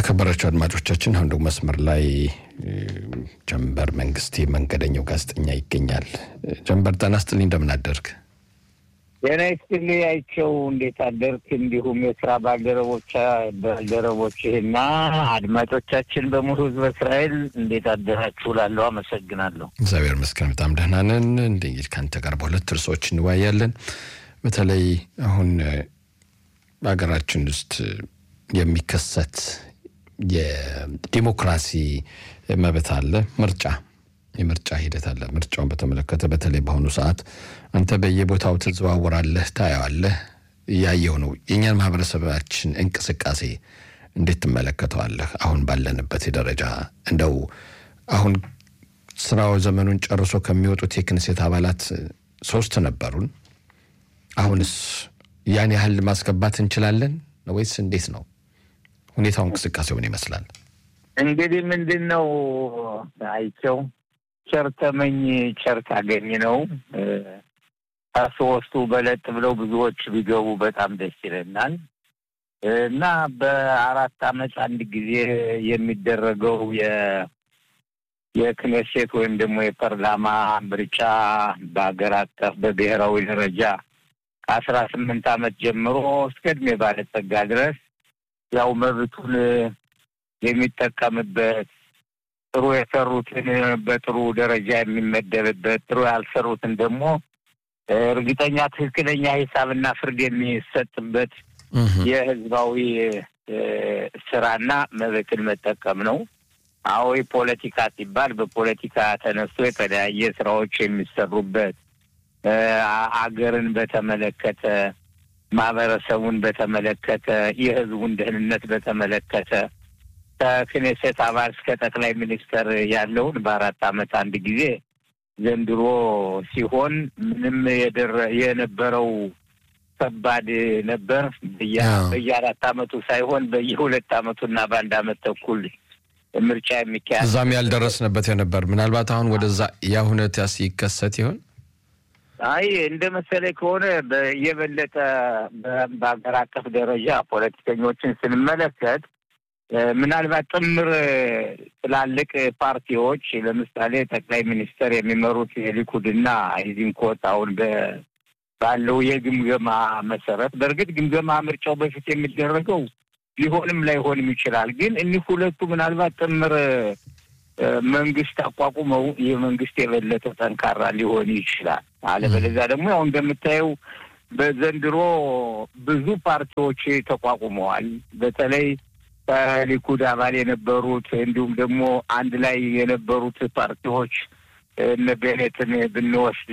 የተከበራቸው አድማጮቻችን አሁን ደግሞ መስመር ላይ ጀንበር መንግስቴ መንገደኛው ጋዜጠኛ ይገኛል። ጀንበር ጤና ይስጥልኝ፣ እንደምን አደርግ? ጤና ይስጥልኝ አይቸው፣ እንዴት አደርክ? እንዲሁም የስራ ባልደረቦች ባልደረቦችህና አድማጮቻችን በሙሉ ህዝበ እስራኤል እንዴት አደራችሁ? ላለው አመሰግናለሁ። እግዚአብሔር ይመስገን በጣም ደህና ነን። እንግዲህ ከአንተ ጋር በሁለት ርዕሶች እንወያያለን። በተለይ አሁን በሀገራችን ውስጥ የሚከሰት የዲሞክራሲ መብት አለ። ምርጫ የምርጫ ሂደት አለ። ምርጫውን በተመለከተ በተለይ በአሁኑ ሰዓት አንተ በየቦታው ትዘዋወራለህ፣ ታየዋለህ፣ እያየው ነው። የእኛን ማህበረሰባችን እንቅስቃሴ እንዴት ትመለከተዋለህ? አሁን ባለንበት ደረጃ እንደው አሁን ስራው ዘመኑን ጨርሶ ከሚወጡት የክንሴት አባላት ሶስት ነበሩን። አሁንስ ያን ያህል ማስገባት እንችላለን ወይስ እንዴት ነው ሁኔታው? እንቅስቃሴው ምን ይመስላል? እንግዲህ ምንድን ነው አይቸው ቸር ተመኝ ቸር ታገኝ ነው። ከሶስቱ በለጥ ብለው ብዙዎች ቢገቡ በጣም ደስ ይለናል እና በአራት አመት አንድ ጊዜ የሚደረገው የክኔሴት ወይም ደግሞ የፓርላማ ምርጫ በሀገር አቀፍ በብሔራዊ ደረጃ ከአስራ ስምንት አመት ጀምሮ እስከ እድሜ ባለጸጋ ድረስ ያው መብቱን የሚጠቀምበት ጥሩ የሰሩትን በጥሩ ደረጃ የሚመደብበት ጥሩ ያልሰሩትን ደግሞ እርግጠኛ ትክክለኛ ሂሳብና ፍርድ የሚሰጥበት የህዝባዊ ስራና መብትን መጠቀም ነው። አዎ ፖለቲካ ሲባል በፖለቲካ ተነስቶ የተለያየ ስራዎች የሚሰሩበት አገርን በተመለከተ ማህበረሰቡን በተመለከተ የህዝቡን ደህንነት በተመለከተ ከክኔሴት አባል እስከ ጠቅላይ ሚኒስተር ያለውን በአራት አመት አንድ ጊዜ ዘንድሮ ሲሆን ምንም የደረ የነበረው ከባድ ነበር። በየአራት አመቱ ሳይሆን በየሁለት አመቱና በአንድ አመት ተኩል ምርጫ የሚካሄድ እዛም ያልደረስንበት የነበር ምናልባት አሁን ወደዛ ያ ሁኔታ ሲከሰት ይሆን? አይ እንደ መሰለኝ ከሆነ የበለጠ በሀገር አቀፍ ደረጃ ፖለቲከኞችን ስንመለከት ምናልባት ጥምር ትላልቅ ፓርቲዎች ለምሳሌ ጠቅላይ ሚኒስተር የሚመሩት የሊኩድና ኢዚንኮት አሁን ባለው የግምገማ መሰረት በእርግጥ ግምገማ ምርጫው በፊት የሚደረገው ሊሆንም ላይሆንም ይችላል። ግን እኒህ ሁለቱ ምናልባት ጥምር መንግስት አቋቁመው ይህ መንግስት የበለጠ ጠንካራ ሊሆን ይችላል። አለበለዚያ ደግሞ ያው እንደምታየው በዘንድሮ ብዙ ፓርቲዎች ተቋቁመዋል። በተለይ ከሊኩድ አባል የነበሩት እንዲሁም ደግሞ አንድ ላይ የነበሩት ፓርቲዎች እነ ቤኔትን ብንወስድ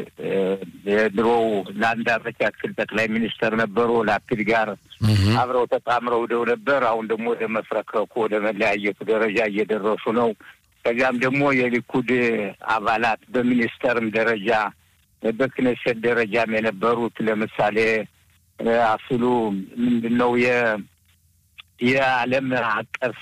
የድሮው ለአንድ አመት ያክል ጠቅላይ ሚኒስተር ነበሩ። ላፒድ ጋር አብረው ተጣምረው ሄደው ነበር። አሁን ደግሞ ወደ መፍረክረኩ ወደ መለያየቱ ደረጃ እየደረሱ ነው። ከዚያም ደግሞ የሊኩድ አባላት በሚኒስተርም ደረጃ በክነሴት ደረጃም የነበሩት ለምሳሌ አፍሉ ምንድን ነው የዓለም አቀፍ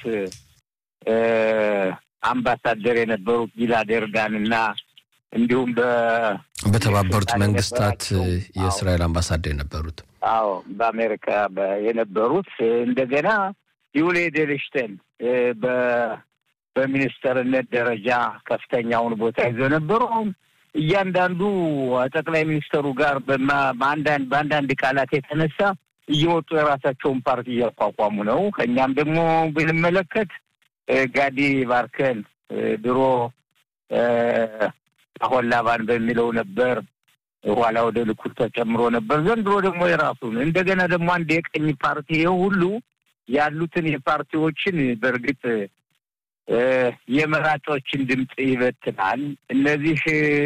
አምባሳደር የነበሩት ጊላድ ኤርዳን እና እንዲሁም በተባበሩት መንግስታት የእስራኤል አምባሳደር የነበሩት አዎ በአሜሪካ የነበሩት እንደገና ዩሊ ኤድልሽተን በሚኒስተርነት ደረጃ ከፍተኛውን ቦታ ይዘው ነበሩ። አሁን እያንዳንዱ ጠቅላይ ሚኒስተሩ ጋር በአንዳንድ በአንዳንድ ቃላት የተነሳ እየወጡ የራሳቸውን ፓርቲ እያቋቋሙ ነው። ከእኛም ደግሞ ብንመለከት ጋዲ ባርከን ድሮ አሁን ላባን በሚለው ነበር፣ ኋላ ወደ ልኩድ ተጨምሮ ነበር። ዘንድሮ ደግሞ የራሱን እንደገና ደግሞ አንድ የቀኝ ፓርቲ ይኸው ሁሉ ያሉትን የፓርቲዎችን በእርግጥ የመራጮችን ድምፅ ይበትናል። እነዚህ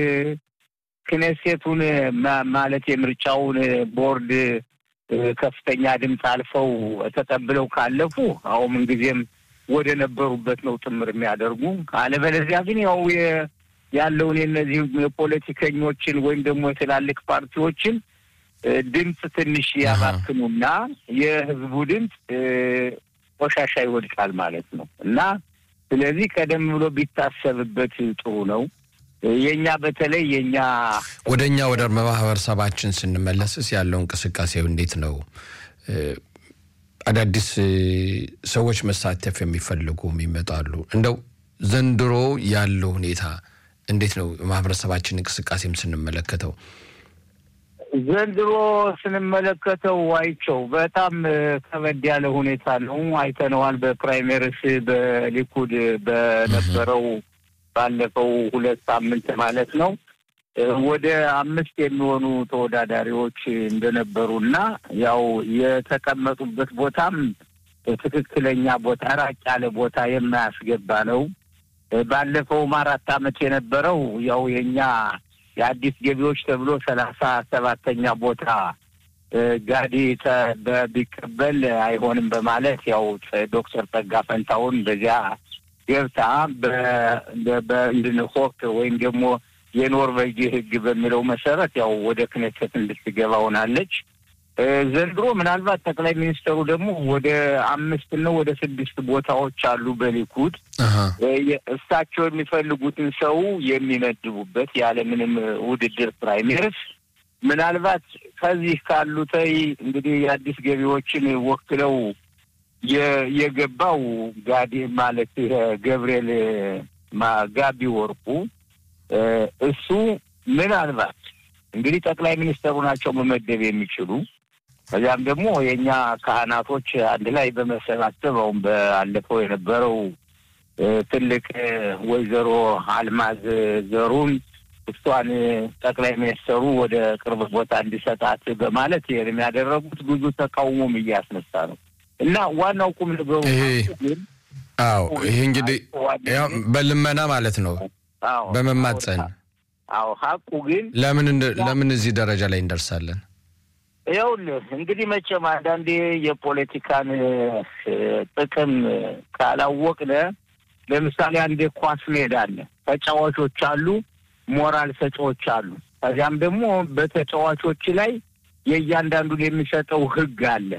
ክኔሴቱን ማለት የምርጫውን ቦርድ ከፍተኛ ድምፅ አልፈው ተቀብለው ካለፉ አሁን ምንጊዜም ወደ ነበሩበት ነው ጥምር የሚያደርጉ። አለበለዚያ ግን ያው ያለውን የነዚህ የፖለቲከኞችን ወይም ደግሞ የትላልቅ ፓርቲዎችን ድምፅ ትንሽ ያባክኑና የህዝቡ ድምፅ ቆሻሻ ይወድቃል ማለት ነው እና ስለዚህ ቀደም ብሎ ቢታሰብበት ጥሩ ነው። የእኛ በተለይ የእኛ ወደ እኛ ወደ ማህበረሰባችን ስንመለስስ ያለው እንቅስቃሴው እንዴት ነው? አዳዲስ ሰዎች መሳተፍ የሚፈልጉ ይመጣሉ። እንደው ዘንድሮ ያለው ሁኔታ እንዴት ነው? ማህበረሰባችን እንቅስቃሴም ስንመለከተው ዘንድሮ ስንመለከተው አይቸው በጣም ከበድ ያለ ሁኔታ ነው። አይተነዋል። በፕራይሜሪስ በሊኩድ በነበረው ባለፈው ሁለት ሳምንት ማለት ነው ወደ አምስት የሚሆኑ ተወዳዳሪዎች እንደነበሩ እና ያው የተቀመጡበት ቦታም ትክክለኛ ቦታ ራቅ ያለ ቦታ የማያስገባ ነው። ባለፈውም አራት ዓመት የነበረው ያው የኛ የአዲስ ገቢዎች ተብሎ ሰላሳ ሰባተኛ ቦታ ጋዲ ቢቀበል አይሆንም በማለት ያው ዶክተር ጸጋ ፈንታውን በዚያ ገብታ በእንድንሆክ ወይም ደግሞ የኖርቬጂ ሕግ በሚለው መሰረት ያው ወደ ክኔሴት እንድትገባ ሆናለች። ዘንድሮ ምናልባት ጠቅላይ ሚኒስትሩ ደግሞ ወደ አምስት ነው ወደ ስድስት ቦታዎች አሉ በሊኩድ እሳቸው የሚፈልጉትን ሰው የሚመድቡበት ያለምንም ውድድር ፕራይሜርስ ምናልባት ከዚህ ካሉተይ እንግዲህ የአዲስ ገቢዎችን ወክለው የገባው ጋዴ ማለት ገብርኤል ጋቢ ወርቁ እሱ ምናልባት እንግዲህ ጠቅላይ ሚኒስትሩ ናቸው መመደብ የሚችሉ ከዚያም ደግሞ የእኛ ካህናቶች አንድ ላይ በመሰባሰብ አሁን ባለፈው የነበረው ትልቅ ወይዘሮ አልማዝ ዘሩን እሷን ጠቅላይ ሚኒስትሩ ወደ ቅርብ ቦታ እንዲሰጣት በማለት ይህንም ያደረጉት ብዙ ተቃውሞም እያስነሳ ነው እና ዋናው ቁም ነገሩ ግን አዎ ይሄ እንግዲህ በልመና ማለት ነው በመማፀን አዎ ሀቁ ግን ለምን ለምን እዚህ ደረጃ ላይ እንደርሳለን? ይኸውልህ እንግዲህ መቼም አንዳንዴ የፖለቲካን ጥቅም ካላወቅነ ለምሳሌ አንድ ኳስ ሜዳ አለ፣ ተጫዋቾች አሉ፣ ሞራል ሰጪዎች አሉ። ከዚያም ደግሞ በተጫዋቾች ላይ የእያንዳንዱን የሚሰጠው ሕግ አለ።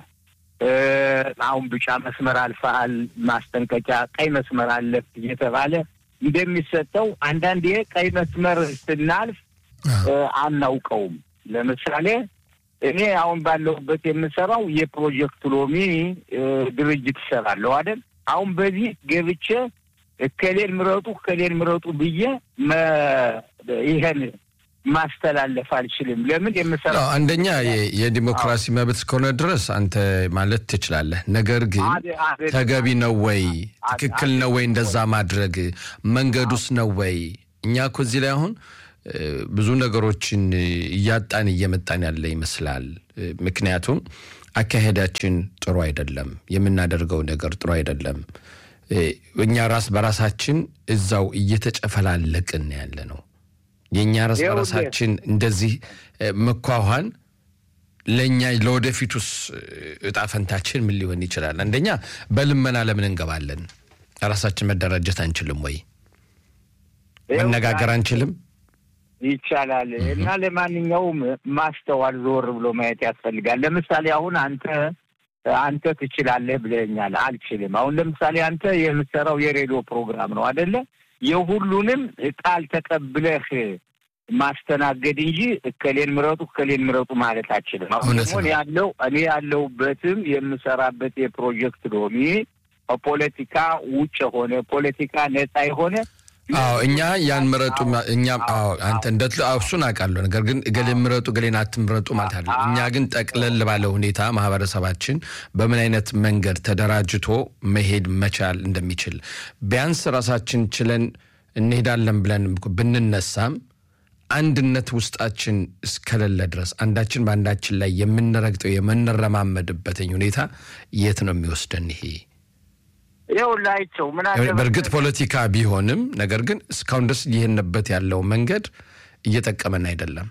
አሁን ቢጫ መስመር አልፈሃል፣ ማስጠንቀቂያ፣ ቀይ መስመር አለፍ እየተባለ እንደሚሰጠው አንዳንዴ ቀይ መስመር ስናልፍ አናውቀውም። ለምሳሌ እኔ አሁን ባለሁበት የምሰራው የፕሮጀክት ሎሚ ድርጅት እሰራለሁ አይደል? አሁን በዚህ ገብቼ እከሌን ምረጡ እከሌን ምረጡ ብዬ ይሄን ማስተላለፍ አልችልም። ለምን የምሰራው አንደኛ የዲሞክራሲ መብት እስከሆነ ድረስ አንተ ማለት ትችላለህ። ነገር ግን ተገቢ ነው ወይ ትክክል ነው ወይ እንደዛ ማድረግ መንገዱስ ነው ወይ? እኛ እኮ እዚህ ላይ አሁን ብዙ ነገሮችን እያጣን እየመጣን ያለ ይመስላል። ምክንያቱም አካሄዳችን ጥሩ አይደለም፣ የምናደርገው ነገር ጥሩ አይደለም። እኛ ራስ በራሳችን እዛው እየተጨፈላለቅን ያለ ነው። የእኛ ራስ በራሳችን እንደዚህ መኳኋን ለእኛ ለወደፊቱስ እጣ ፈንታችን ምን ሊሆን ይችላል? አንደኛ በልመና ለምን እንገባለን? ራሳችን መደራጀት አንችልም ወይ? መነጋገር አንችልም? ይቻላል። እና ለማንኛውም ማስተዋል ዞር ብሎ ማየት ያስፈልጋል። ለምሳሌ አሁን አንተ አንተ ትችላለህ ብለኛል፣ አልችልም። አሁን ለምሳሌ አንተ የምትሰራው የሬዲዮ ፕሮግራም ነው አደለ? የሁሉንም ቃል ተቀብለህ ማስተናገድ እንጂ እከሌን ምረጡ እከሌን ምረጡ ማለት አችልም። አሁን ደግሞ ያለው እኔ ያለሁበትም የምሰራበት የፕሮጀክት ሎሚ ፖለቲካ ውጭ የሆነ ፖለቲካ ነጻ የሆነ አዎ እኛ ያን ምረጡ እኛም አዎ አንተ እንደ እሱን አውቃለሁ። ነገር ግን እገሌን ምረጡ እገሌን አትምረጡ ማለት አለ። እኛ ግን ጠቅለል ባለ ሁኔታ ማህበረሰባችን በምን አይነት መንገድ ተደራጅቶ መሄድ መቻል እንደሚችል ቢያንስ ራሳችን ችለን እንሄዳለን ብለን ብንነሳም አንድነት ውስጣችን እስከሌለ ድረስ አንዳችን በአንዳችን ላይ የምንረግጠው የምንረማመድበትኝ ሁኔታ የት ነው የሚወስደን ይሄ? ይኸውላቸው ምን በእርግጥ ፖለቲካ ቢሆንም ነገር ግን እስካሁን ድረስ ይህንበት ያለው መንገድ እየጠቀመን አይደለም።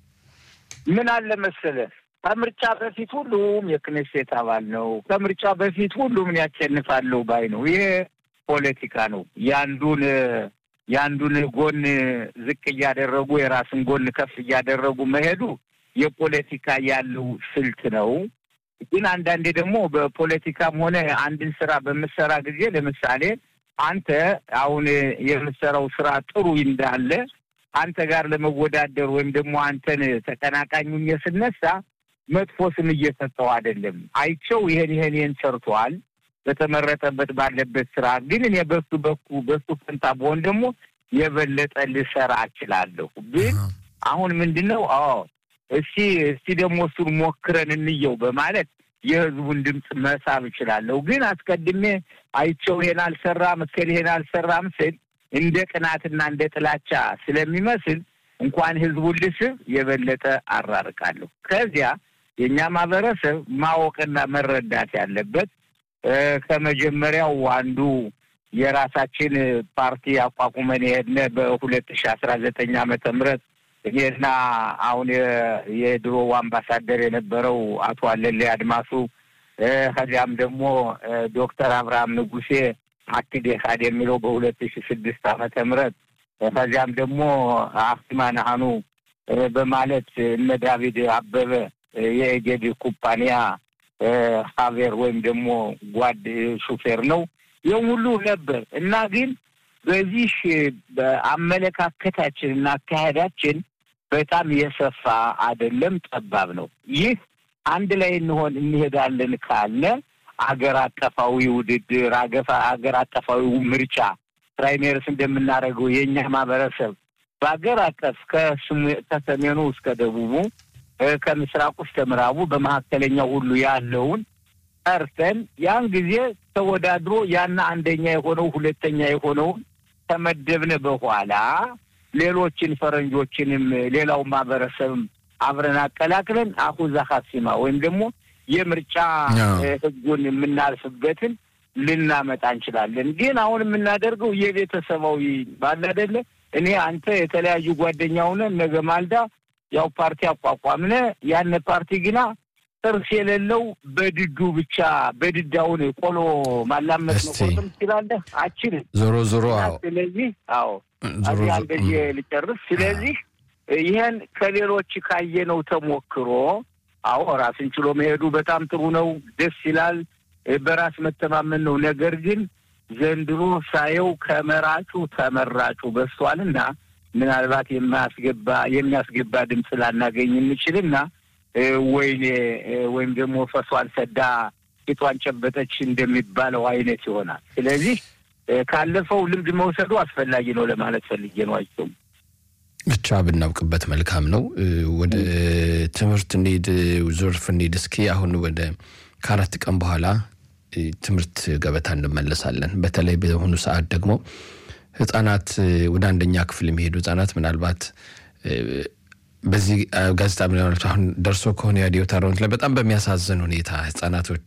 ምን አለ መሰለህ ከምርጫ በፊት ሁሉም የክኔሴት አባል ነው። ከምርጫ በፊት ሁሉም ያሸንፋለሁ ባይ ነው። ይሄ ፖለቲካ ነው። የአንዱን የአንዱን ጎን ዝቅ እያደረጉ የራስን ጎን ከፍ እያደረጉ መሄዱ የፖለቲካ ያለው ስልት ነው። ግን አንዳንዴ ደግሞ በፖለቲካም ሆነ አንድን ስራ በምሰራ ጊዜ ለምሳሌ አንተ አሁን የምሰራው ስራ ጥሩ እንዳለ አንተ ጋር ለመወዳደር ወይም ደግሞ አንተን ተቀናቃኙኝ ስነሳ መጥፎ ስም እየሰጠው አይደለም። አይቸው ይሄን ይሄን ይሄን ሰርቷል በተመረጠበት ባለበት ስራ ግን እኔ በሱ በኩ በሱ ፈንታ በሆን ደግሞ የበለጠ ልሰራ እችላለሁ። ግን አሁን ምንድን ነው አዎ እስቲ እስቲ ደግሞ እሱን ሞክረን እንየው በማለት የህዝቡን ድምፅ መሳብ እችላለሁ። ግን አስቀድሜ አይቸው ይሄን አልሰራም እስከል ይሄን አልሰራም ስል እንደ ቅናትና እንደ ጥላቻ ስለሚመስል እንኳን ህዝቡን ልስብ የበለጠ አራርቃለሁ። ከዚያ የእኛ ማህበረሰብ ማወቅና መረዳት ያለበት ከመጀመሪያው አንዱ የራሳችን ፓርቲ አቋቁመን የሄድነ በሁለት ሺ አስራ ዘጠኝ ዓመተ ምህረት እኔና አሁን የድሮው አምባሳደር የነበረው አቶ አለሌ አድማሱ ከዚያም ደግሞ ዶክተር አብርሃም ንጉሴ አክድ ካድ የሚለው በሁለት ሺ ስድስት ዓመተ ምህረት ከዚያም ደግሞ አፍቲማ ናሃኑ በማለት እነ ዳዊድ አበበ የኤጌድ ኩባንያ ሀቬር ወይም ደግሞ ጓድ ሹፌር ነው። ይህም ሁሉ ነበር እና ግን በዚህ በአመለካከታችን እና አካሄዳችን በጣም የሰፋ አይደለም፣ ጠባብ ነው። ይህ አንድ ላይ እንሆን እንሄዳለን ካለ አገር አቀፋዊ ውድድር አገር አቀፋዊ ምርጫ ፕራይሜርስ እንደምናደርገው የእኛ ማህበረሰብ በአገር አቀፍ ከሰሜኑ እስከ ደቡቡ ከምስራቁ እስከ ምዕራቡ በመካከለኛው ሁሉ ያለውን ጠርተን ያን ጊዜ ተወዳድሮ ያና አንደኛ የሆነው ሁለተኛ የሆነውን ከመደብነ በኋላ ሌሎችን ፈረንጆችንም ሌላው ማህበረሰብም አብረን አቀላቅለን አሁዛ ሀሲማ ወይም ደግሞ የምርጫ ህጉን የምናልፍበትን ልናመጣ እንችላለን። ግን አሁን የምናደርገው የቤተሰባዊ ባለ አይደለ እኔ አንተ የተለያዩ ጓደኛ ሆነን ነገ ማልዳ ያው ፓርቲ አቋቋምነ ያነ ፓርቲ ግና ጥርስ የሌለው በድዱ ብቻ በድዳውን ቆሎ ማላመጥ ነው። ቆርጥም ትችላለህ አችልም። ዞሮ ዞሮ ስለዚህ አዎ እዚህ አንደዚህ ልጨርስ። ስለዚህ ይህን ከሌሎች ካየነው ተሞክሮ አዎ ራስን ችሎ መሄዱ በጣም ጥሩ ነው፣ ደስ ይላል፣ በራስ መተማመን ነው። ነገር ግን ዘንድሮ ሳየው ከመራጩ ተመራጩ በዝቷልና ምናልባት የማያስገባ የሚያስገባ ድምፅ ላናገኝ እንችልና ወይኔ ወይም ደግሞ ፈሷን ሰዳ ፊቷን ጨበጠች እንደሚባለው አይነት ይሆናል። ስለዚህ ካለፈው ልምድ መውሰዱ አስፈላጊ ነው ለማለት ፈልጌ ነው። አይቸውም ብቻ ብናውቅበት መልካም ነው። ወደ ትምህርት እንሂድ፣ ዞርፍ እንሂድ። እስኪ አሁን ወደ ከአራት ቀን በኋላ ትምህርት ገበታ እንመለሳለን። በተለይ በአሁኑ ሰዓት ደግሞ ህጻናት ወደ አንደኛ ክፍል የሚሄዱ ህጻናት ምናልባት በዚህ ጋዜጣ ምናልባት አሁን ደርሶ ከሆነ የሬዲዮ ታራውንት ላይ በጣም በሚያሳዝን ሁኔታ ህጻናቶች